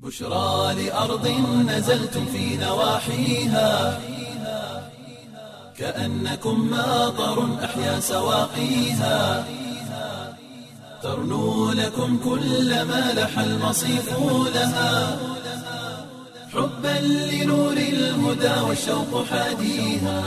بشرى لأرض نزلتم في نواحيها كأنكم ماطر أحيا سواقيها ترنو لكم كل ما لح المصيف لها حبا لنور الهدى والشوق حاديها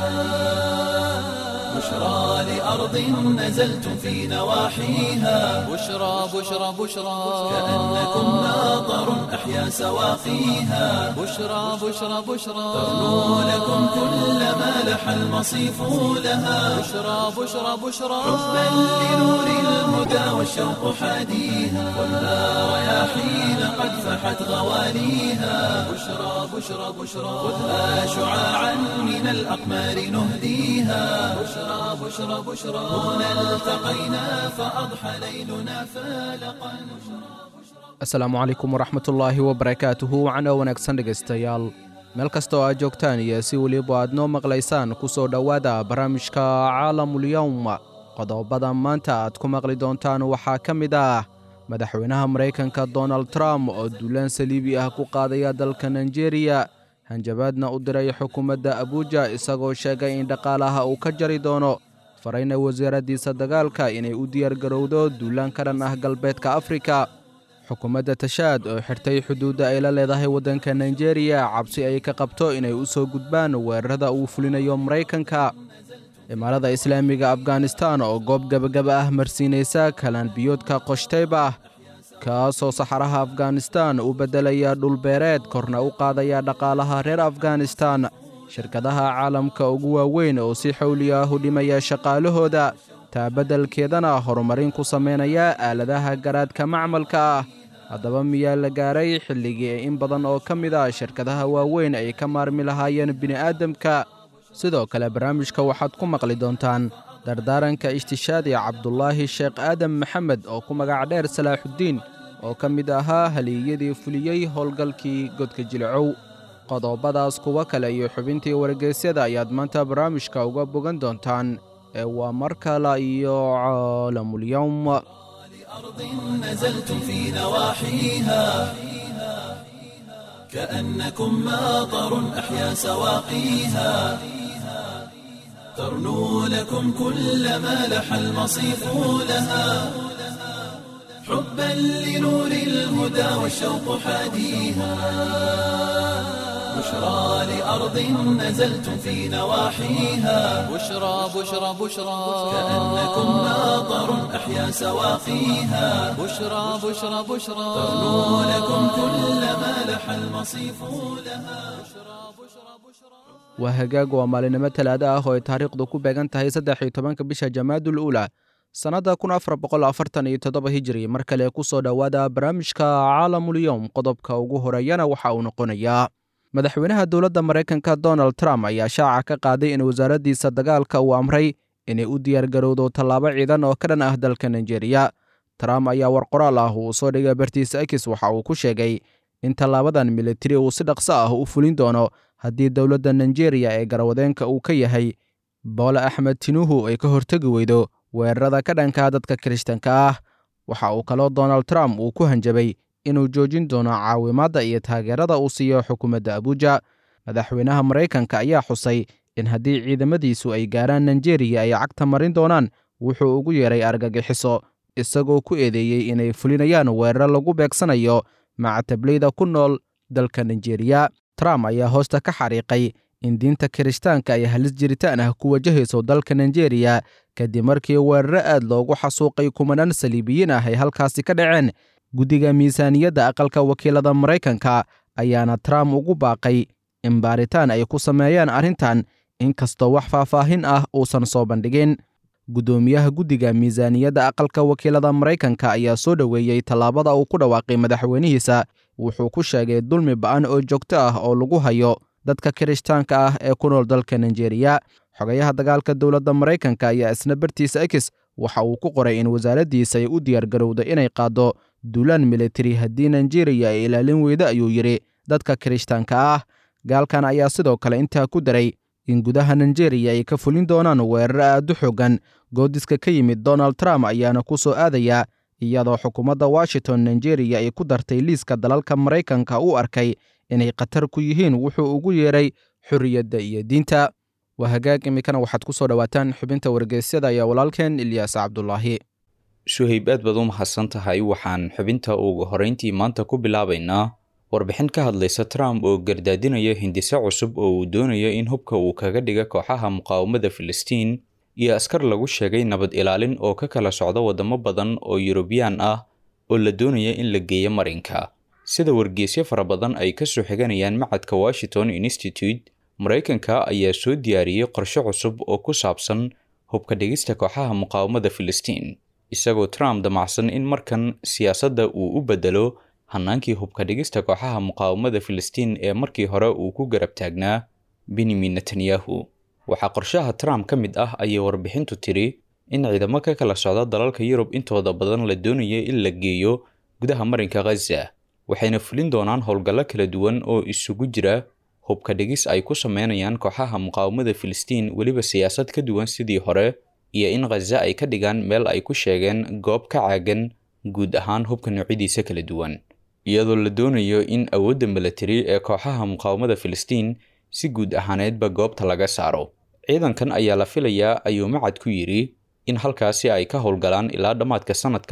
بشرى لأرض نزلتم في نواحيها بشرى بشرى بشرى كأنكم ماطر أحيا سواقيها بشرى بشرى بشرى ترنو لكم كل ما لح المصيف لها بشرى بشرى بشرى حبا لنور الهدى والشوق حاديها والنار رياحين قد فحت غواليها بشرى بشرى بشرى خذها شعاعا من الأقمار نهديها بشرى بشرى بشرى هنا التقينا فأضحى ليلنا فالقا asalaamu calaykum waraxmatullaahi wabarakaatuhu wacno wanaagsan dhegaystayaal meel kasta oo aad joogtaan iyo si weliba aad noo maqlaysaan ku soo dhowaada barnaamijka caalamulyowm qodobada maanta aad ku maqli doontaan waxaa ka mid ah madaxweynaha maraykanka donald trump oo duulaan saliibi ah ku qaadaya dalka nigeriya hanjabaadna u diray xukuumadda abuuja isagoo sheegay in dhaqaalaha uu ka jari doono farayna wasaaraddiisa dagaalka inay u diyaargarowdo duulaan ka dhan ah galbeedka afrika xukuumadda tashaad oo xirtay xuduudda ay la leedahay waddanka nigeriya cabsi ay ka qabto inay u soo gudbaan weerarada uu fulinayo maraykanka imaarada islaamiga afghanistan oo goob gebagaba ah marsiinaysa kalanbiyoodka qoshtayba kaasoo saxaraha afghanistan u beddelaya dhulbeereed korna u qaadaya dhaqaalaha reer afghanistan shirkadaha caalamka ugu waaweyn oo si xowli ah u dhimaya shaqaalahooda taa beddelkeedana horumarin ku samaynaya aaladaha garaadka macmalka ah haddaba miyaa la gaaray xilligii in badan oo ka mid a shirkadaha waaweyn ay ka maarmi lahaayeen bini'aadamka sidoo kale barnaamijka waxaad ku maqli doontaan dardaaranka ishtishaadi cabdulaahi sheekh aadam maxamed oo ku magac dheer salaaxuddiin oo ka mid ahaa haliyadii fuliyey howlgalkii godka jilcow qodobadaas kuwo kale iyo xubintii wargeysyada ayaad maanta barnaamijka uga bogan doontaan ee waa mar kale iyo caalamulyowm أرض نزلتم في نواحيها كأنكم ماطر أحيا سواقيها ترنو لكم كل ما لح المصيف لها حبا لنور الهدى والشوق حاديها بشرى لأرض نزلتم في نواحيها بشرى بشرى بشرى كأنكم ماطر أحيا سواقيها بشرى بشرى بشرى ترنو لكم كل ما لح المصيف لها waa hagaag waa maalinimo talaada ah oo ay taariikhdu ku beegan tahay saddex iyo tobanka bisha jamaadul uula sannadda kun afar boqol afartan iyo toddoba hijiri mar kale ku soo dhowaada barnaamijka caalamulyowm qodobka ugu horeeyana waxa uu noqonayaa madaxweynaha dowladda maraykanka donald trump ayaa shaaca ka qaaday in wasaaraddiisa dagaalka uu amray inay u diyaargarowdo tallaabo ciidan oo ka dhan ah dalka nigeriya trump ayaa war qoraal ah uu soo dhigay bartiisa x waxa uu ku sheegay in tallaabadan militari uu si dhaqso ah u fulin doono haddii dowladda nigeriya ee garawadeenka uu ka yahay boole axmed tinuhu ay ka hortegi weydo weerarada ka dhanka dadka kirishtanka ah waxa uu kaloo donald trump uu ku hanjabay inuu joojin doono caawimaadda iyo taageerada uu siiyo xukuumadda abuuja madaxweynaha maraykanka ayaa xusay in haddii ciidamadiisu ay gaaraan nigeriya ay cagta marin doonaan wuxuu ugu yeeray argagixiso isagoo ku eedeeyey inay fulinayaan weeraro lagu beegsanayo macatablayda ku nool dalka nigeriya trump ayaa hoosta ka xariiqay in diinta kirishtaanka ay halis jiritaan ah ku wajahayso dalka nigeriya kadib markii weeraro aad loogu xasuuqay kumanaan saliibiyiin ah ay halkaasi ka dhaceen guddiga miisaaniyadda aqalka wakiilada maraykanka ayaana trump ugu baaqay in baaritaan ay ku sameeyaan arrintan inkastoo wax faahfaahin ah uusan soo bandhigin guddoomiyaha guddiga miisaaniyadda aqalka wakiilada maraykanka ayaa soo dhoweeyey tallaabada uu ku dhawaaqay madaxweynihiisa wuxuu ku sheegay dulmi ba'an oo joogto ah oo lagu hayo dadka kirishtaanka ah ee ku nool dalka nigeriya xogayaha dagaalka dowladda maraykanka ayaa isna bartiisa x waxa uu ku qoray in wasaaraddiisa ay u diyaargarowda inay qaaddo duulaan militari haddii nigeriya ay ilaalin weyda ayuu yidhi dadka kirishtaanka ah gaalkan ayaa sidoo kale intaa ku daray in gudaha nigeriya ay ka fulin doonaan weerar aad u xoogan goodiska ka yimid donald trump ayaana ku soo aadaya iyadoo xukuumadda washington nigeria ay ku dartay liiska dalalka maraykanka u arkay inay khatar ku yihiin wuxuu ugu yeeray xorriyadda iyo diinta waa hagaag iminkana waxaad ku soo dhowaataan xubinta wargeysyada ayaa walaalkeen ilyaas cabdulaahi suhayb aad baad u mahadsan tahay waxaan xubinta ugu horrayntii maanta ku bilaabaynaa warbixin ka hadlaysa trump oo gardaadinaya hindise cusub oo uu doonayo in hubka uu kaga dhiga kooxaha muqaawamada filistiin iyo askar lagu sheegay nabad ilaalin oo ka kala socda waddamo badan oo yurubiyaan ah oo la doonaya in la geeyo marinka sida wargeysyo fara badan ay ka soo xiganayaan macadka washington institute maraykanka ayaa soo diyaariyey qorshe cusub oo ku saabsan hubka dhigista kooxaha muqaawamada filistiin isagoo trump damacsan in markan siyaasadda uu u bedelo hannaankii hubka dhigista kooxaha muqaawamada filistiin ee markii hore uu ku garab taagnaa benyamin netanyahu waxaa qorshaha trump ka mid ah ayay warbixintu tiri in ciidamo ka kala socda dalalka yurub intooda badan la doonaya in la geeyo gudaha marinka khaza waxayna fulin doonaan howlgallo kala duwan oo isugu jira hubka dhigis ay ku sameynayaan kooxaha muqaawamada filistiin weliba siyaasad ka duwan sidii hore iyo in khaza ay ka dhigaan meel ay ku sheegeen goob ka caagan guud ahaan hubka noocyadiisa kala duwan iyadoo la doonayo in awoodda milatari ee kooxaha muqaawamada filistiin si guud ahaaneedba goobta laga saaro ciidankan ayaa la filayaa ayuu macad ku yidhi in halkaasi ay ka howlgalaan ilaa dhammaadka sannadka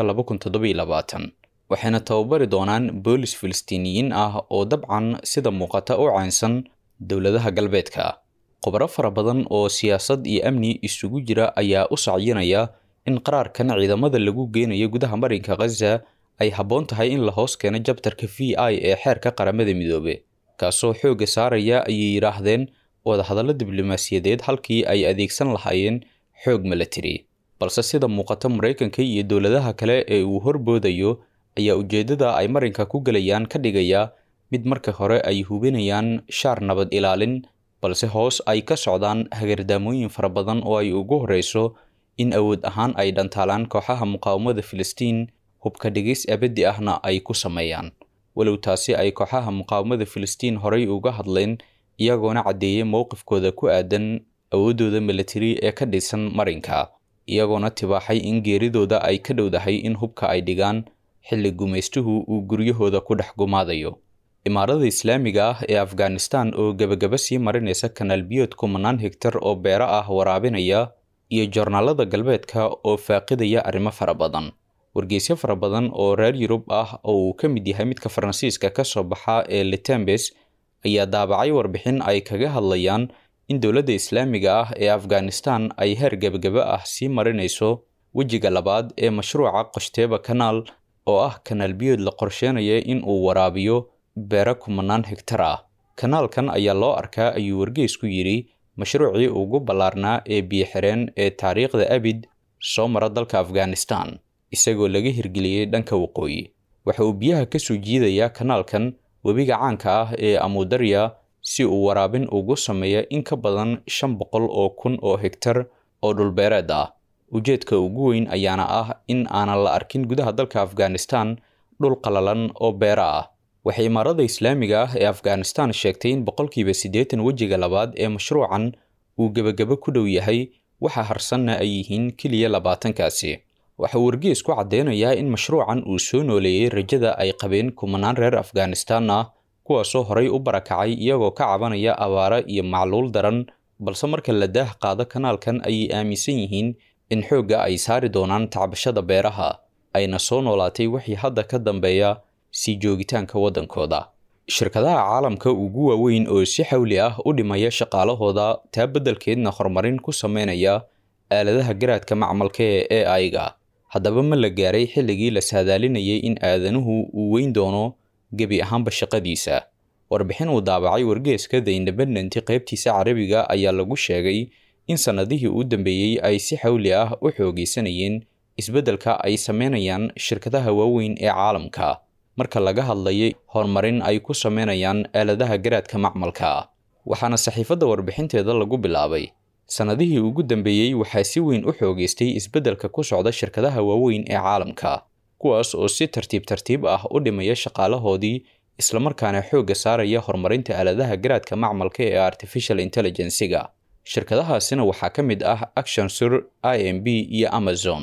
waxayna tababari doonaan boolis filistiiniyiin ah oo dabcan sida muuqata u caynsan dowladaha galbeedka khubaro fara badan oo siyaasad iyo amni isugu jira ayaa u sacyinaya in qaraarkan ciidamada lagu geynayo gudaha marinka khaza ay habboon tahay in la hoos keeno jabtarka v i ee xeerka qaramada midoobe kaasoo xoogga saaraya ayay yidhaahdeen wadahadallo diblomaasiyadeed halkii ay adeegsan lahaayeen xoog milatari balse sida muuqata maraykanka iyo dowladaha kale ee uu horboodayo ayaa ujeeddada ay marinka ku gelayaan ka dhigaya mid marka hore ay hubinayaan shaar nabad ilaalin balse hoos ay ka socdaan hagardaamooyin fara badan oo ay ugu horreyso in awood ahaan ay dhantaalaan kooxaha muqaawamada filistiin hubka dhigis abaddi ahna ay ku sameeyaan walow taasi ay kooxaha muqaawamada filistiin horay uga hadleen iyagoona caddeeyay mowqifkooda ku aadan awooddooda milatari ee ka dhisan marinka iyagoona tibaaxay in geeridooda ay ka dhowdahay in hubka ay dhigaan xilli gumaystuhu uu guryahooda ku dhex gumaadayo imaarada islaamiga ah ee afghanistan oo gebagaba sii marinaysa kanaal biyood kumanaan hegtar oo beero ah waraabinaya iyo joornaalada galbeedka oo faaqidaya arrimo fara badan wargeysyo fara badan oo reer yurub ah oo uu ka mid yahay midka faransiiska ka soo baxa ee litembes ayaa daabacay warbixin ay kaga hadlayaan in dowladda islaamiga ah ee afghanistan ay heer gebagaba ah sii marinayso wejiga labaad ee mashruuca qoshteeba kanaal oo ah kanaal biyood la qorsheenaya in uu waraabiyo beero kumanaan hegtar ah kanaalkan ayaa loo arkaa ayuu wargeysku yidhi mashruucii ugu ballaarnaa ee biyo-xireen ee taariikhda abid soo mara dalka afghanistan isagoo laga hirgeliyey dhanka waqooyi waxa uu biyaha ka soo jiidayaa kanaalkan webiga caanka ah ee amudarya si uu waraabin ugu sameeya in ka badan shan boqol oo kun oo hegtar oo dhulbeereed ah ujeedka ugu weyn ayaana ah in aanan la arkin gudaha dalka afghanistan dhul qalalan oo beero ah waxay imaarada islaamiga ah ee afghanistan sheegtay in boqolkiiba siddeetan wejiga labaad ee mashruucan uu gebagabo ku dhow yahay waxa harsanna ay yihiin keliya labaatankaasi waxa uu wargees ku caddeynayaa in mashruucan uu soo nooleeyey rajada ay qabeen kumanaan reer afghanistan ah kuwaasoo horay u barakacay iyagoo ka cabanaya abaaro iyo macluul daran balse marka la daah qaado kanaalkan ayay aaminsan yihiin in xoogga ay saari doonaan tacbashada beeraha ayna soo noolaatay wixii hadda ka dambeeya sii joogitaanka waddankooda shirkadaha caalamka ugu waaweyn oo si xawli ah u dhimaya shaqaalahooda taa beddelkeedna horumarin ku sameynaya aaladaha garaadka macmalka ee a i-ga haddaba ma la gaaray xilligii la saadaalinayay in aadanuhu uu weyn doono gebi ahaanba shaqadiisa warbixin uu daabacay wargeeska the independent qaybtiisa carabiga ayaa lagu sheegay in sannadihii u dambeeyey ay si xawli ah u xoogaysanayeen isbeddelka ay sameynayaan shirkadaha waaweyn ee caalamka marka laga hadlayay horumarin ay ku sameynayaan aaladaha garaadka macmalka waxaana saxiifadda warbixinteeda lagu bilaabay sannadihii ugu dambeeyey waxaa si weyn u xoogaystay isbeddelka ku socda shirkadaha waaweyn ee caalamka kuwaas oo si tartiib tartiib ah u dhimaya shaqaalahoodii islamarkaana xoogga saaraya horumarinta aaladaha garaadka macmalka ee artificial intelligensiga shirkadahaasina waxaa ka mid ah actionsur i m b iyo amazon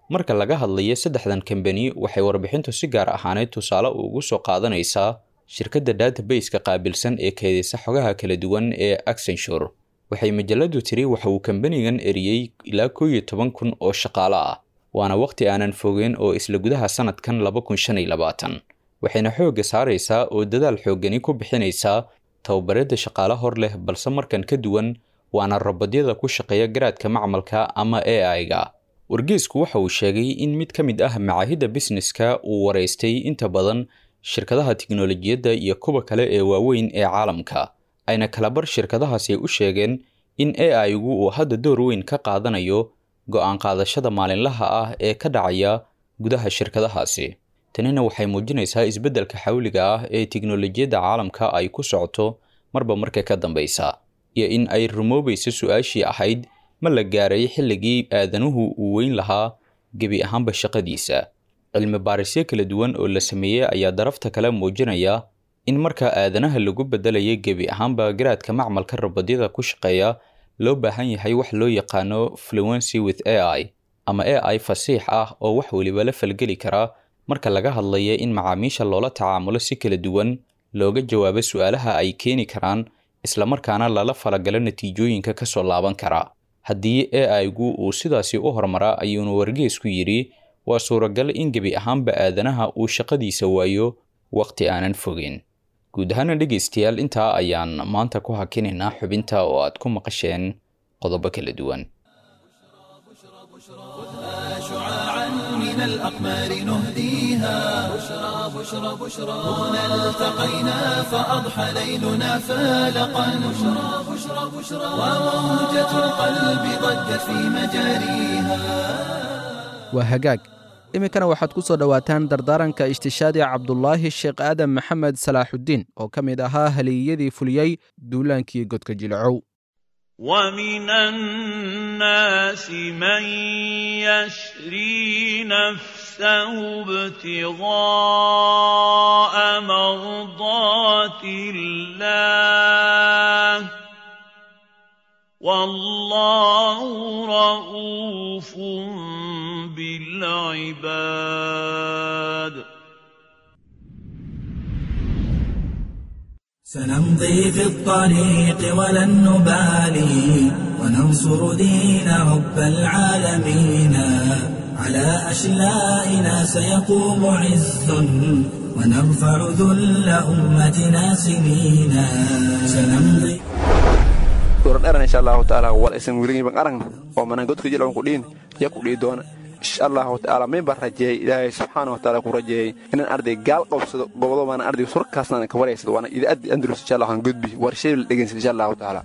marka laga hadlayo saddexdan kambani waxay warbixintu si gaar ahaaneed tusaale ugu soo qaadanaysaa shirkadda database-ka qaabilsan ee keedisa xogaha kala duwan ee accenture waxay majaladu tiri waxa uu kambanigan eriyey ilaa koo iyo toban kun oo shaqaale ah waana waqti aanan fogeen oo isla gudaha sanadkan laba kun shan iyo labaatan waxayna xoogga saaraysaa oo dadaal xooggani ku bixinaysaa tababaradda shaqaale hor leh balse markan ka duwan waana robodyada ku shaqeeya garaadka macmalka ama a i-ga wargeesku waxa uu sheegay in mid ka mid ah macaahidda busineska uu waraystay inta badan shirkadaha tiknolojiyadda iyo kuwa kale ee waaweyn ee caalamka ayna kalabar shirkadahaasi u sheegeen in a i-gu uu hadda door weyn ka qaadanayo go-aan qaadashada maalinlaha ah ee ka dhacaya gudaha shirkadahaasi tanina waxay muujinaysaa isbeddelka xawliga ah ee tiknolojiyadda caalamka ay ku socoto marba marka ka dambaysa iyo in ay rumoobayso su-aashii ahayd ma la gaaray xilligii aadanuhu uu weyn lahaa gebi ahaanba shaqadiisa cilmi baarisyo kala duwan oo la sameeyey ayaa darafta kale muujinaya in marka aadanaha lagu beddelaya gebi ahaanba garaadka macmalka robodyada ku shaqeeya loo baahan yahay wax loo yaqaano fluency with a i ama a i fasiix ah oo wax weliba la falgeli karaa marka laga hadlaya in macaamiisha loola tacaamulo si kala duwan looga jawaabo su-aalaha ay keeni karaan islamarkaana lala falagalo natiijooyinka ka soo laaban kara haddii a i-gu uu sidaasi u hormaraa ayuunu wargeesku yidhi waa suuragal in gebi ahaanba aadanaha uu shaqadiisa waayo wakhti aanan fogeen guud ahaana dhegaystayaal intaa ayaan maanta ku hakinaynaa xubinta oo aad ku maqasheen qodobo kala duwan شعاعا من الأقمار نهديها بشرى بشرى بشرى هنا التقينا فأضحى ليلنا فالقا بشرى بشرى بشرى وموجة القلب ضجت في مجاريها waa hagaag iminkana waxaad ku soo dhowaataan dardaaranka ishtishaadi cabdulaahi sheekh aadan maxamed salaaxuddiin oo ka mid ahaa haliyadii fuliyey duulaankii godka jilcow ومن الناس من يشري نفسه ابتغاء مرضات الله والله رؤوف بالعباد سنمضي في الطريق ولن نبالي وننصر دين رب العالمين على أشلائنا سيقوم عز ونرفع ذل أمتنا سنينا سنمضي dooran dheran insha allahu taala wal aysan weligiiban aragna oo manaan godka jilcan ku dhiin ya ku dhihi doona insha allahu taala min baan rajeeyey ilaahay subxaana wa taala ku rajeeyey inaan arday gaal qabsado gobodo baana ardayga surkaasna ka waraysado waana idaacaddi andalus insha allah aan gudbi war shay la dhegeysan insha allahu taala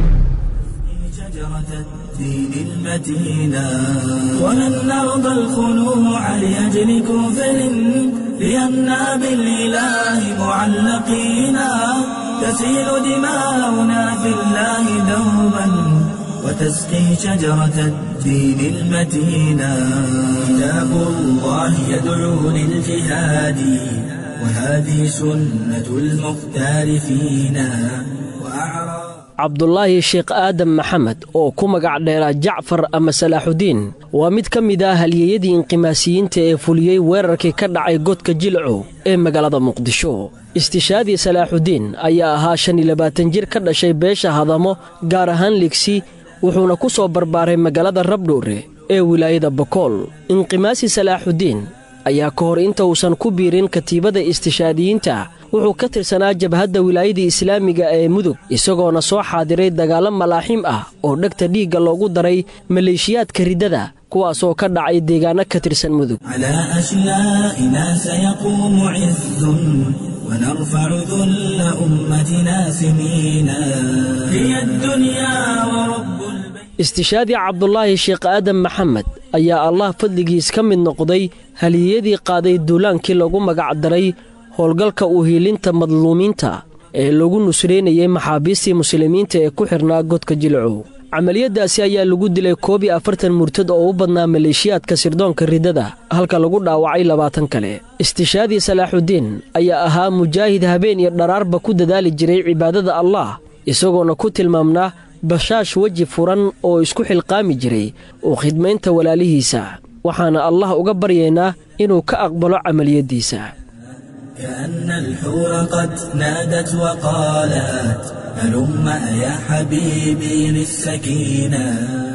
شجرة الدين المتينة ولن نرضى الخنوع لأجل كفر لأننا بالإله معلقينا تسيل دماؤنا في الله دوما وتسقي شجرة الدين المتينة كتاب الله يدعو للجهاد وهذه سنة المختار فينا وأعرى cabdulaahi sheekh aadan maxamed oo ku magac dheeraa jacfar ama salaaxudiin waa mid ka mid ah halyeeyadii inqimaasiyiinta ee fuliyey weerarkii ka dhacay godka jilcow ee magaalada muqdisho istishaadii salaaxudiin ayaa ahaa shan iyo labaatan jir ka dhashay beesha hadamo gaar ahaan ligsi wuxuuna ku soo barbaaray magaalada rabdhuure ee wilaayada bokool inqimaasi salaaxudiin ayaa ka hor inta uusan ku biirin katiibada istishaadiyiinta wuxuu ka tirsanaa jabhadda wilaayada islaamiga ee mudug isagoona soo xaadiray dagaallo malaaxiim ah oo dhegta dhiigga loogu daray maleeshiyaadka riddada kuwaasoo ka dhacay deegaanno ka tirsan mudug على أشلائنا سيقوم عز ونرفع ذل أمتنا سنينا هي الدنيا ورب البيت istishaadii cabdulaahi sheekh aadan maxamed ayaa allah fadligiis ka mid noqday haliyadii qaaday duulaankii lagu magac daray howlgalka u hiilinta madluumiinta ee lagu nusraynayay maxaabiistii muslimiinta ee ku xidhnaa godka jilcow camaliyaddaasi ayaa lagu dilay koob iyo afartan murtad oo u badnaa maleeshiyaadka sirdoonka riddada halka lagu dhaawacay labaatan kale istishaadii salaaxudiin ayaa ahaa mujaahid habeen iyo dharaarba ku dadaali jiray cibaadada allah isagoona ku tilmaamnaa bashaash weji furan oo isku xilqaami jiray oo khidmaynta walaalihiisa waxaana allah uga baryaynaa inuu ka aqbalo camaliyaddiisa كأن الحور قد نادت وقالت هلم يا حبيبي للسكينة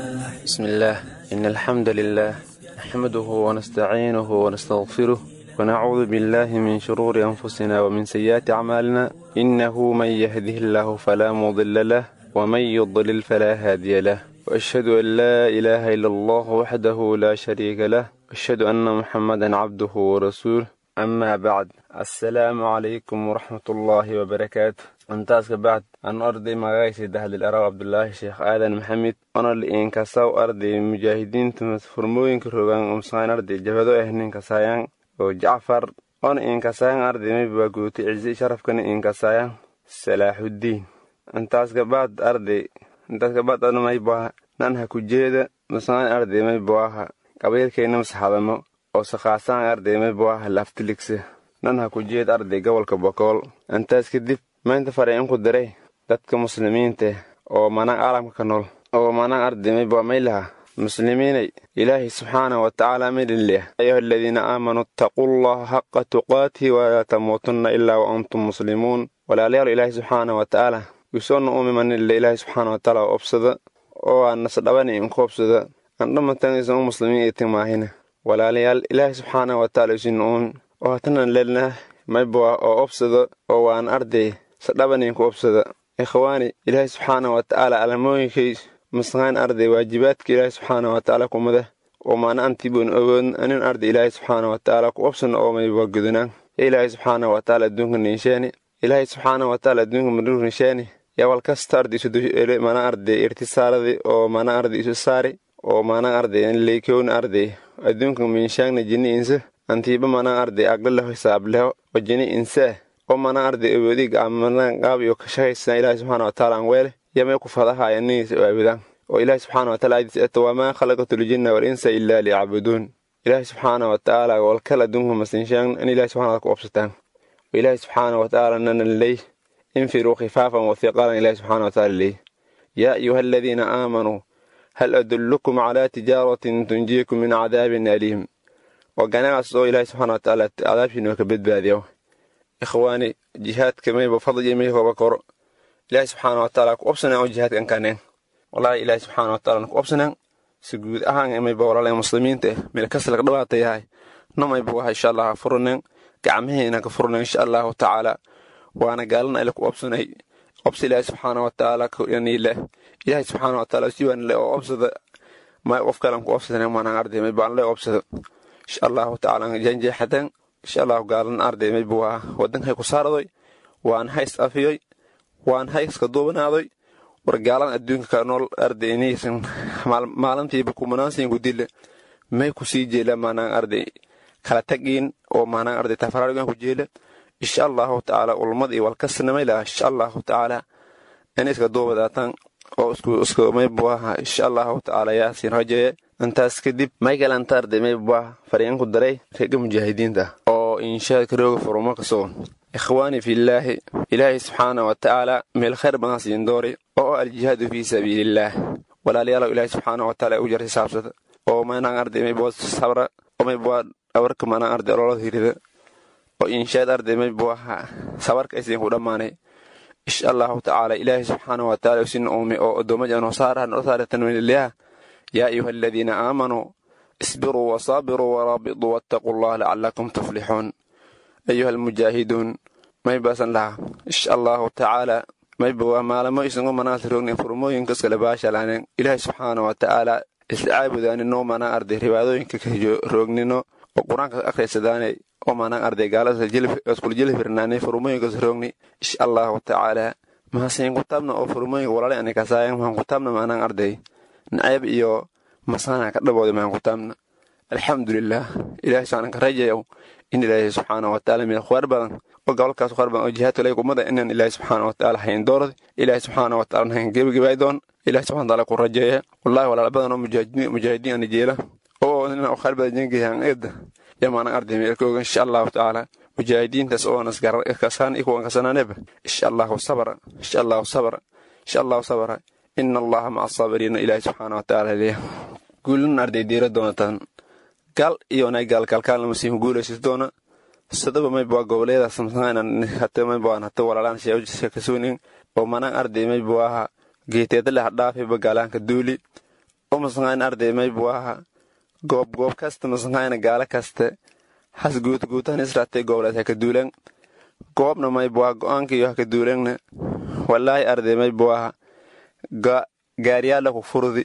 بسم الله إن الحمد لله نحمده ونستعينه ونستغفره ونعوذ بالله من شرور أنفسنا ومن سيئات أعمالنا إنه من يهده الله فلا مضل له ومن يضلل فلا هادي له وأشهد أن لا إله إلا الله وحده لا شريك له وأشهد أن محمدا عبده ورسوله أما بعد السلام عليكم ورحمة الله وبركاته intaas ka bacd anu arday magacaysa dahdil araw cabdulaahi sheekh aadan maxamed ona liinkasaw arday mujaahidiinta furmooyinka rogaan umsaan arday jabado ah ninkasayaan oo jacfar ona iinkasayaan arday maybaa guutay cizi sharafkana iinkasayaan salaaxuddiin intaas ka bacd arday intaas ka bacd ana maybaha nanha kujeeda masaan arday maybaha qabiilkayna masaxadamo oo sakhaasaan arday maybaha laftiligsa nanha kujeed arday gobolka bokool intaas kadib maanta fareen ku diray dadka muslimiinta oo manaan caalamka ka nool oo manaan ardimay baa maylaha muslimiinay ilaahay subxaana wa tacaala midhinleh ayuha aladiina aamanuu ittaquu llaha xaqa tuqaatihi walaa tamuutunna ilaa wa antum muslimuun walaalayaal ilaahay subxaana wa tacaala wisoonna uumimanille ilaahay subxaana wa tacaala obsada oo aan nasdhabani inku obsada andhamatan isan u muslimiin itin maahina walaalayaal ilaahay subxaana wa tacaala isin uumi oo hatanan lelnah mayboa oo obsada oo waan arday sadhabaninku obsada ikhwaani ilaahay subxaana wa tacaala alamooyinkay masqaan arday waajibaadka ilaahay subxaana wa tacaala kumada oo maana antiboon ogoon anin arday ilaahay subxaana wa tacaala ku obsana oo mayba gudunaan ya ilaahay subxaana wa tacaala adduunka ninsheeni ilaahay subxaana wa tacaala adduunka madhur ninsheeni yaa wal kasta arday isu duele mana arday irtisaaradi oo mana arday isu saari oo mana arday leykowna arday adduunka minshaangna jini insa antiiba mana arday aglaleho hisaableho oo jini insee oo mana arday awoodiga amanan qaab iyo kashaqaysan ilaahay subxaana wa tacaala aan weele yamay ku fadahaaya niniisa u aabudaan oo ilaahay subxaana wa taala aadiis eto wamaa khalaqatu ljinna wal insa ilaa liyacbuduun ilaahay subxaana wa tacaala walkal adduunka masinshaan in ilaahay subxana wa ku obsataan oo ilaahay subxaana wa tacaala nanan ley infiruu khifaafan wa hiqaalan ilaahay subxaana wa tacaala ley yaa ayuha aladiina aamanuu hal adullukum calaa tijaaratin tunjiikum min cadaabin aliim oo ganacas oo ilaahay subxaana wa tacaala cadaabshiina ka badbaadiyo ikhwaani jihaadka mayba fadli may hoba koro ilaahay subxaana wa tacaala ku obsanaan oo jihaadkan kaneen wallaahi ilaahay subxaana wa tacaala ku obsanaan si guud ahaan mayba walaalay muslimiinta meel kasalka dhabaata yahay namayba waxa insha allah furaneen gacmaheena ka furaneen insha allahu tacaala waana gaalana ila ku obsanay obsa ilaahay subxaana wa tacaala kaniile ilaahay subxaana wa tacaala siwaan le oo obsada may qof kalan ku obsadeen maanaan arday mayba aan le obsado insha allahu tacaala janjeexadan insha allahu gaalan arday mayba waa wadanhay ku saaradoy waan hays afiyoy waan hayska duubanaadoy war gaalan adduunka ka nool arday inaysan maalintiiba kumanaansiin ku dille may ku sii jeela maanaan arday kala tagiin oo maanaan arday tafaraarigan ku jeela insha allahu tacaala ulmad iyo walkasnamay laha insha allahu tacaala inay iska duubadaataan oo isku isku maybuaha insha allahu tacaala yaasiin rajeeye intaas kadib michael antarde maybuah fariin ku daray reega mujaahidiinta oo inshaadka rooga furuma kasoo ikhwaani fillaahi ilaahay subxaana wa tacaala meel khayr badan siin doori oo aljihaadu fii sabiilillaah walaalayaalow ilaahay subxaana wa tacaala u jartay saabsada oo maanaan arday maybuwa sabra oo maybuwa dhawarka maanaan arday ololada hirida oo inshaad arday maybuwaha sabarka aysiin ku dhammaanay insha allahu tacaala ilaahay subxaana wa tacaala usina uume oo addoommada anoo saaraha noo saara tanwiililaha yaa ayuha aladiina aamanuu isbiruu wasaabiruu waraabituu wattaquu allah lacalakum tuflixuun ayuha almujaahiduun maybasan laha insha allahu tacaala mayba waa maalamo isangu manaasa roognin furmooyinka iskale baashalaaneen ilaahay subxaana wa tacaala isla caabudaaninoo manaan arday ribaadooyinka ka roognino oo qur-aanka akhriysadaanay oo manaan arday gaalada iskula jelifirnaanay furmooyinkas roogni insha allahu tacaala mahasiin kutaabna oo furmooyinka walaalay ani kasaayan mahan kutaabna manaan arday nacayb iyo masaana ka dhabooda mahan kutaabna alxamdulilah ilahay saanan ka rajayow in ilaahay subxaana wa tacaala meel khwaar badan oo gobolkaas khwaar badan oo jihaadka lay kumada inaan ilaahay subxaana wa tacaala hayn doorad ilaahay subxaana wa tacaala hayn gebagabaay doon ilahay subxana wa tacaala ku rajeeya wallahi walaal badan oo mujaahidiin ani jeela oo inaan khwaar badan jengayan eedda yamaanan arday meel kooga insha allahu tacaala mujaahidiintaas oo nas kasaan ikuwan kasanaaneba insha allahu sabra insha allahu sabra insha allahu sabra ina allaha maca asaabiriina ilaahay subxaana wa tacaala leeya guulin arday diira doonataan gaal iyonay gaalkaalkaalna masiihu guulaysis doona sadaba mayba goboleedaas hate mayba hate walaalaan sheekasuunin oo manaan arday mayba aha geeteedale hadhaafiba gaalaanka duuli oo masangayn arday mayba aha goob goob kasta masangayna gaala kaste has guutguutan israatay goboleed haka duulan goobna mayba aha go'aankiyo haka duulanna walaahi arday mayba aha gaariyaala ku furdi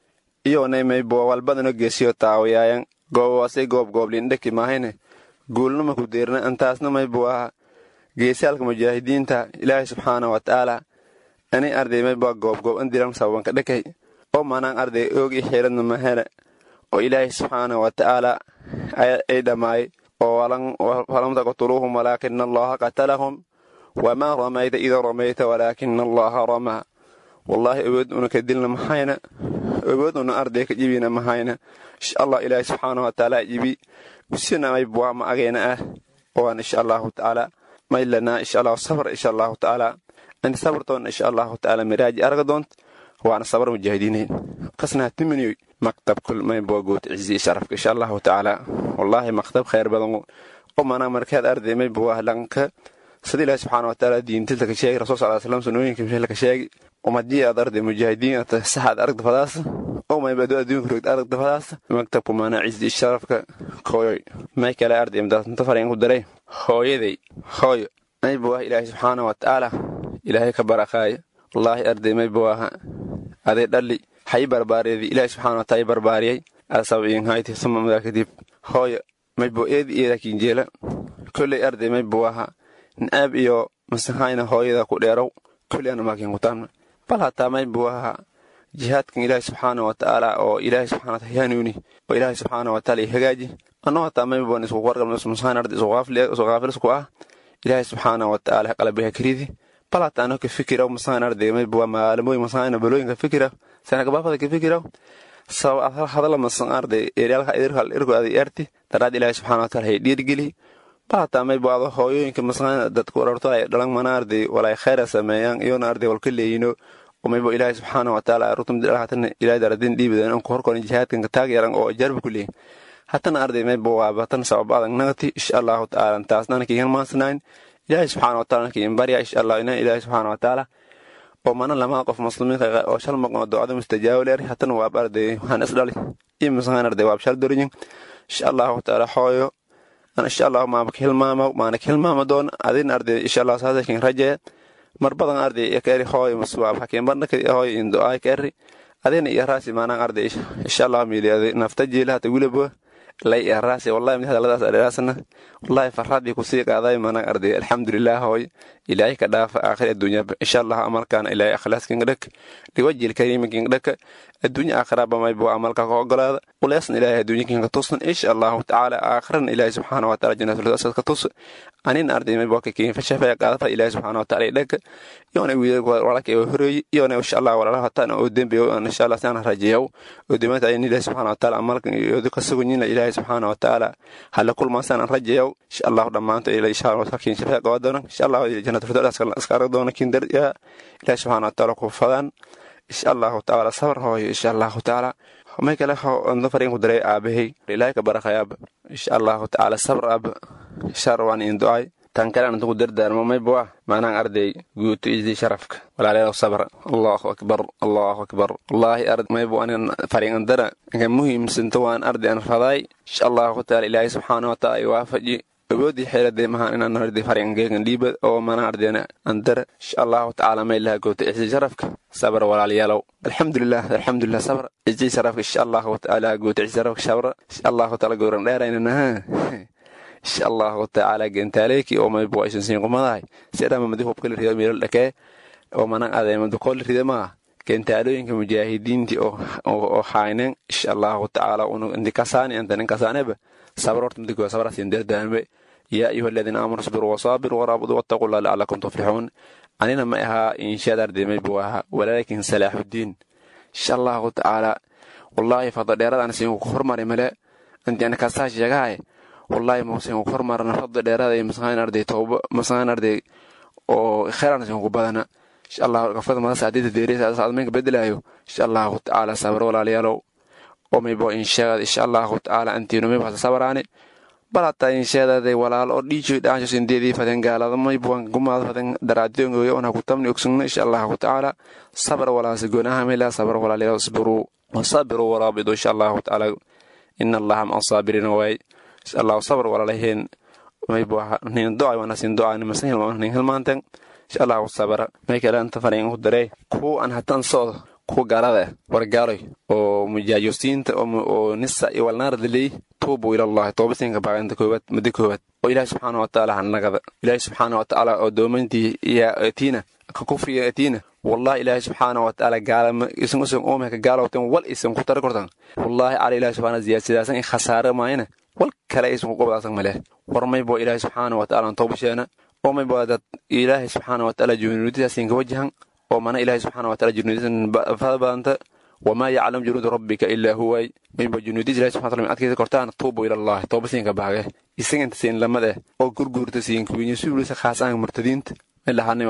iyonay mayba walbadano geesiyo taawayaayan goobawaasay goob gooblindhaki maahayne guulnama ku deerna antaasna mayba aha geesaalka mujaahidiinta ilaahay subxaana wa tacaala ani arday mayba goobgoob an diran sababanka dhakay oo manaan arday oog i xiiradna mahele oo ilaahay subxaana wa tacaala ay dhammaay oo falam taqtuluuhum walaakina allaha qatalahum wamaa ramayta ida ramayta walaakina allaha ramaa wallaahi awood una ka dilna mahayna awood una arday ka jibina mahayna insha allah ilaahay subxaana wa tacaala jibi usina mayba ma agayna ah waan insha allahu tacaala maylana insha allahu sabr insha allahu tacaala ani sabrtoon insha allahu tacaala miraaji arga doont waana sabar mujaahidiinayn qasnaa timiniyoy maktab kul mayba goot cizi sharafka insha allahu tacaala wallaahi maktab khayr badan oo mana markaad arday mayba wahlanka sida ilaahi subxaana wa tacaala diintilta ka sheegi rasul sal slam sunooyinka mishla ka sheegi umadii aad arday mujaahidiin ata saxaad aragda fadaasa oo maybado adduunka rogd aragda fadaasa maktabku mana cizi sharafka kooyoy may kale arday imdaasnta farayn ku daray hooyaday hooyo mayba wah ilaahi subxaana wa tacaala ilaahay ka barakaaya wallaahi arday mayba waha aday dhalli hay barbaariyadi ilaahi subxaana wa taala barbaariyay asab inhayti suma madaa kadib hooyo maybo eedi eeda kinjeela kolley arday mayba waha naab iyo masahayna hooyada ku dheerow kolley ana maakin kutaamna bal hataa mayba waha jihaadkan ilaahi subxaana wa tacaala oo ilaahi subxana wataala yanuuni oo ilaahi subxaana wa taala hagaaji annoo hataa mayban isku warqabna masahayn arday isu qaafilisku ah ilaahi subxaana wa tacaala qalbiha karidi bal hataa ano ka fikira masahayn arday mayba maalmooyin masahayna balooyinka fikira sanagabaafada ka fikira sabab hadala masan arday eryaalka idirkal irku aday erti daraad ilaahi subxaana wa taala hay dhiirgeli bal hataa mayba ado hooyooyinka masahayna dadku wararto ay dhalan mana arday walay khayra sameeyaan iyona arday walka leeyino maybo ilaahay subxaana wa tacaala rutumdilhatana ilahay daradin dhiibidan anku horkoran jihaadkanka taagyaran oo jarba ku leeyin hatana arday maybo waaba tan sabab adag nagati insha allahu tacaala taasnana kiigan maansanayn ilaahay subxaana wa taala kiin barya insha allah inan ilaahay subxaana wa tacaala oo mana lamaa qof muslimiinka oo shal maqno ducada mustajaabo leer hatana waab arday waxaan isdhali iyo masahan arday waab shal dorinyin insha allahu tacaala hooyo an insha allahu maamaka hilmaamo maanak hilmaama doon adin arday insha allah saasakin rajaya mar badan arday kari hooy maswaab hakiin barnaka hooy indo ay kari adina iyo raasi maanaan arday insha allah miili nafta jiila hata wilabo lay iyo raasi wallahi mid hadaladaas adheeraasna wallahi farradii kusii qaaday maanaan arday alxamdulilah hooy ilaahay ka dhaafa aakhir adduunya insha allah amalkaana ilaahay akhlaaskinga dhak liwajil kariiminkinga dhaka adduunya aakhiraba maybo amalka ka ogolaada uleesna ilaahay adduunyakinka tusan insha allahu tacaala aakhirana ilaahay subxaana wa taala jannatul ka tus anin arday maybo ka kiin fashafaya qaadafa ilaahay subxaana wa taala dhaka yoona wiilal walaalka ee horeeyay yoona insha allah walaalaha hataan oo dembiyo insha allah saan rajayow oo dimaanta ayin ilaahay subxaana wa taala amalka iyo ka sugunyina ilaahay subxaana wa taala hala kulmaan saan rajayow insha allah dhammaanta ilaahay insha allah kiin shafaya qaada doona insha allah jannatul firdaus iska arag doona kiin dar ilaahay subxaana wa taala ku fadaan insha allahu tacaala sabar hooyo insha allahu tacaala may kale onda fariin ku daray aabahay ilaahay ka barakayaaba insha allahu tacaala sabr aaba shar waan in ducay tan kale aan ku dardaarmo mayba waa maanaan arday guuto isdii sharafka walaalayaal sabra allahu akbar allahu akbar wallaahi ard mayba anin fariin andara inka muhiimsanta waan arday an raday insha allahu tacaala ilaahay subxaana wa taala ay waafaji awoodii xeeladee mahaan inaan arday fariingeegan dhiibad oo mana ardayna andara insha allahu tacaala may laha goota isdii sharafka sabra walaalayaalow alxamdulilah alxamdulilah sabra isdii sharafka insha allahu tacaala goota isdii sharafka sabra insha allahu taala gowran dheeraynanaha insha allahu tacaala gentaaleeki oo maybo aysan siin qumadahay sidhama madi hubkala rida meelal dhakee oo mana adeemadu kool rida maa gentaalooyinka mujaahidiintii oo hayneen insha allahu tacaala unu indikasaani antanin kasaaneba sabr horta madigoa sabrasin dardaanbe yaa ayuha aladiina aamanuu isbiruu wasaabiruu waraabuduu wattaquu llah lacalakum tuflixuun anina ma ahaa inshaad arday maybu ahaa walaakin salaaxudiin insha allahu tacaala wallaahi fadla dheeradan siin ku hormari male antiana kasaa sheegahay wallaahi mausin ku hormarana fadla dheerada iyo masqaan arday tooba masqaan arday oo khayran sin ku badana insha allah gafada mada saadida deereysa saadmeynka bedelayo insha allahu tacaala sabro walaalayaalow oo maybo insheegad insha allahu tacaala antiino maybo hasa sabaraani bal hataa insheedaday walaal oo dhiijoy dhaansho sindeedii faden gaalada maybuwan gumaad faden daraadiongoyo on hakutamni ogsugno insha allahu tacaala sabar walaase goonaha mayla sabar walaalyaa isbiruu wasabiruu waraabidu insha allahu tacaala ina allaha ma asaabiriina waay insha allahu sabar walaalaheen maybu nin doca wana sin doca nimasan hilma nin hilmaantan insha allahu sabara may kale anta fariin ku daree kuwa aan hatan socdo kuwa gaalada war gaaloy oo mujaajosiinta oo nisa iyo walnaar dilay tuubu ilallahi toobasinka baaqinta koowaad muddo koowaad oo ilaahi subxaana wa tacaala hanagada ilaahi subxaana wa tacaala oo doomantii iyo atiina ka kufriga atiina wallahi ilaahi subxaana wa tacaala gaalama isan usan oomeka gaalowtan wal isan ku tari kortan wallahi cala ilaahi subxaana ziyaasadaasan in khasaare maayana wal kale aysan ku qobdaasan maleh war maybo ilaahi subxaana wa tacaala toobasheena oo maybo dad ilaahi subxaana wa tacaala junuudidaasin ka wajahan oo mana ilaahi subxaana wa taala junuudisan fada badanta wamaa yaclam junuuda rabbika ilaa huway mayba junuudis ilahi subxana tala adkaysa kortaan tuubu ilallahi toobasiinka baage isaganta siin lamade oo gurguurta siin kuwinya suulisa khaasaan murtadiinta milahanima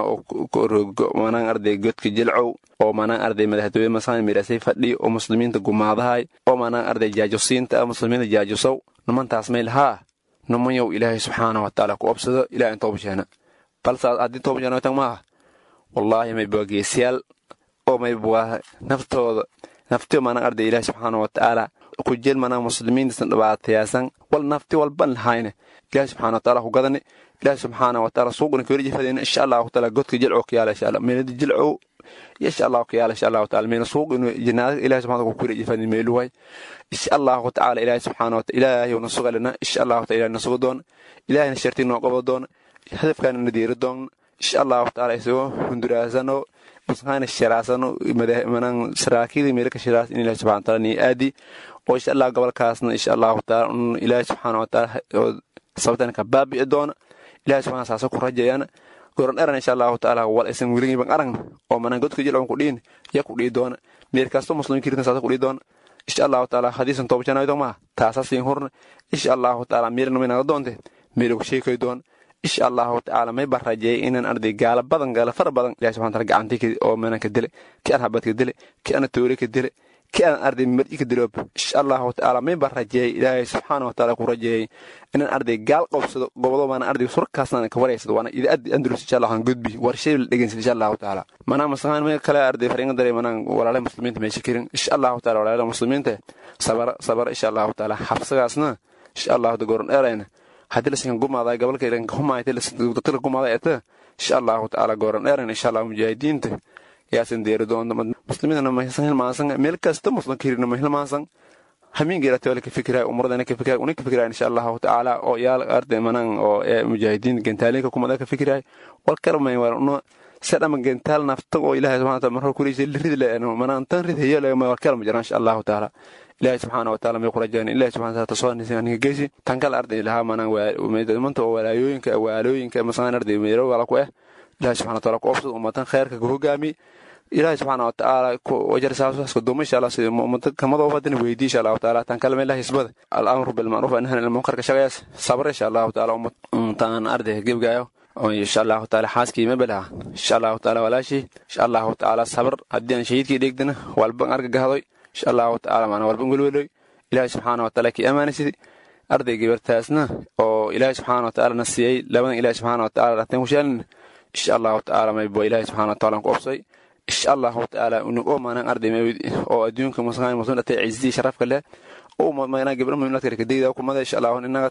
oo manaan arday godka jilcow oo manaan arday madaxtooye masaan mirasay fadhi oo muslimiinta gumaadahay oo manaan arday jaajosiinta ah muslimiinta jaajosow nimantaas maylahaa nimanyow ilaahay subxaana wa tacaala ku obsado ilaah in toobasheena balse haddii toobasheena tan maaha wallaahi mayba geesiyaal oo mayba naftooda nafti manaan arday ilaahi subxaana wa tacaala ku jeel manaan muslimiintasan dhibaatayaasan wal nafti walban lahayne ilaahi subxaana wa tacaala ku gadane ilaahi subxaana wa tacaala suuqna kaweli jifadeen insha allahu taala godka jilcow ka yaala insha allah meelada jilcow insha allahu ka yaala insha allahu taala meena suuq inu jinaada ilahi subxana ku kaweli jifadeen meeluhay insha allahu tacaala ilaahi subxaana wa taala ilaahi na sugalina insha allahu taala ilaahi na suga doona ilaahina sharti noo qabo doona hadafkaana na diiri doona insha allahu tacaala isagoo hunduraasano musqaana shiraasano manan saraakiida meelka shiraas in ilahi subxana taala nii aadi oo insha allah gobolkaasna insha allahu taala un ilaahi subxaana wa taala oo sababtan ka baabi'i doona ilahi subxana saasa ku rajayana goran eran insha allahu taala wal isan weligiiban aragna oo manan godka jilcon ku dhiin ya ku dhii doona meel kasto muslimiin kirtan saasa ku dhii doona insha allahu taala hadiisan toobajanayo maa taasa siin hurna insha allahu taala meelna maynaga doonte meelagu sheekay doona insha allahu tacaala may baan rajeeyay inaan arday gaala badan gaala fara badan ilahi subxana taala gacantii oo meelan ka dile ki aan habad ka dile ki aan toore ka dile ki aan arday mar'i ka diloob insha allahu tacaala may baan rajeeyay ilaahay subxaana wa taala ku rajeeyay inaan arday gaal qobsado gobodo maana arday surkaasna ka wareysado waana idaadi andalus insha allah gudbi warshay la dhegeysan insha allahu tacaala manaa masahaan may kale arday fariinga daray manaan walaalaha muslimiinta meesha kirin insha allahu taala walaalaha muslimiinta sabara sabara insha allahu taala xabsagaasna insha allahu goron dheerayna haddii lasinkan gumaaday gobolka ilanka humaaytila gumaaday eta insha allahu tacaala gooran dheeran insha allah mujaahidiinta yaasan deeri doonta muslimiintana mahilsan hilmaansan meel kasta muslim kirina ma hilmaansan hamiingeera tawala ka fikiraay umradana ka fikiraay una ka fikiraay insha allahu tacaala oo yaal arday manan oo mujaahidiin gentaalinka kumada ka fikiraay wal karmay war uno sadhama gentaal nafta oo ilaahay subxana taala marhor kureysa rid le manan tan rid heyo lagama war kalma jiraan insha allahu tacaala ilaahay subxaana wa taala may ku rajayna ilahi subxana taala tasoonisay aniga geysi tan kale arday lahaa manaan manta oo walaayooyinka waalooyinka masaan arday meero wala ku eh ilahi subxana taala ku obsad ummatan khayrka ku hogaami ilaahi subxaana wa tacaala wajar saasuhaska duuma insha allah sida ummada kamadoo badana weydii insha allahu taala tan kale meelaha hisbada al-amru bilmacruuf anhan ilmunkarka shaqayaas sabra insha allahu taala ummataan arday gebgaayo insha allahu taala xaaskii mabelaha insha allahu taala walaashii insha allahu taala sabr haddii aan shahiidkii dheegdana walban argagahadoy insha allahu tacaala maana walban welweloy ilaahi subxaana wa taala kii ammaanaysid arday gabartaasna oo ilaahi subxaana wa tacaala na siiyey labadan ilaahi subxaana wa tacaala rateen ku sheelin insha allahu tacaala maybo ilaahi subxaana wa taala ku obsay insha allahu tacaala unugoo maanaan arday oo adduunka muslimaan muslim dhatay cizdii sharafka leh oo maanaa gabdha muhiimnaadka rekadegda kumada insha allahu inaga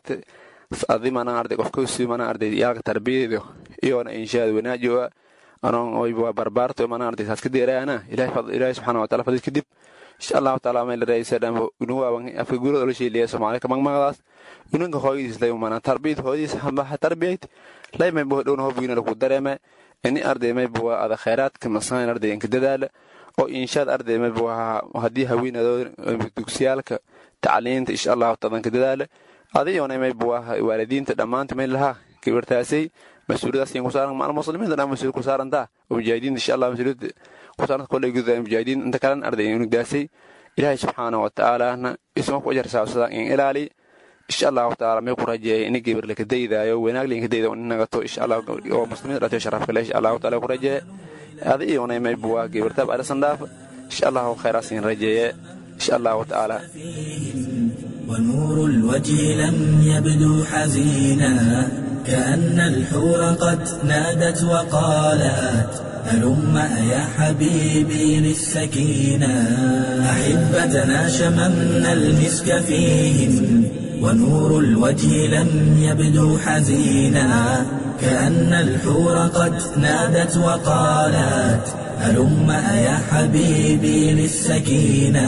adi maanaan arday qofkasi maanaan arday yaalka tarbiyadeedo iyoona inshaad wanaajiwa anoon oyba barbaarto maanaan arday saas ka deeraana ilaahi subxaana wa taala fadid kadib insha allahu taala may la raaysadhan unuwaaban afka gurada ola sheeliya soomaali ka magmagdaas unanka hooyadiis lay maanaa tarbiyad hooyadiis hambaha tarbiyad lay may bo dhowna hobgiina lagu dareeme ini arday may buwa ada khayraadka masaan arday inka dadaala oo inshaad arday may buwa haddii haweenadoo dugsiyaalka tacliinta insha allahu taala inka dadaala adiyoona may buwa waalidiinta dhammaanta may lahaa gabartaasay mas-uuliyadaas ku saaran maal muslimiinta dhan mas-uul ku saarantaa oo mujaahidiinta insha allah mas-uuliyadda ku saaranta kolley gudaa mujaahidiin inta kalena arday unugdaasay ilaahay subxaana wa tacaalana isma ku ajar saabsada in ilaali insha allahu tacaala may ku rajeeyay ini gabar laka daydaayo wanaag linka dayda in nagato insha allah oo muslimiinta dhatayo sharafka leh insha allahu taala ku rajeeye adi iyona may buwaa gabartaab arisan dhaaf insha allahu khayraas in rajeeye insha allahu tacaala ونور الوجه لم يبدو حزينا كأن الحور قد نادت وقالت هلم يا حبيبي للسكينة أحبتنا شممنا المسك فيهم ونور الوجه لم يبدو حزينا كأن الحور قد نادت وقالت هلم يا حبيبي للسكينة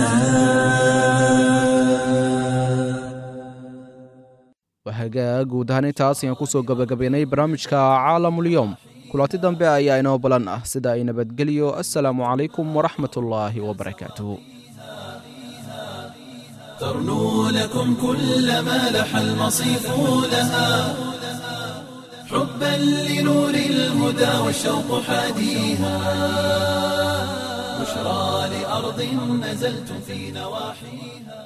wahagaa guud ahaan intaas ayaan kusoo gabagabaynay barnaamijka caalamulyoom kulanti dambe ayaa inoo balan ah sida ay nabadgeliyo assalaamu calaykum waraxmat ullaahi wabarakaatuh ترنو لكم كل ما لح المصيف لها حبا لنور الهدى والشوق حاديها بشرى لأرض نزلتم في نواحيها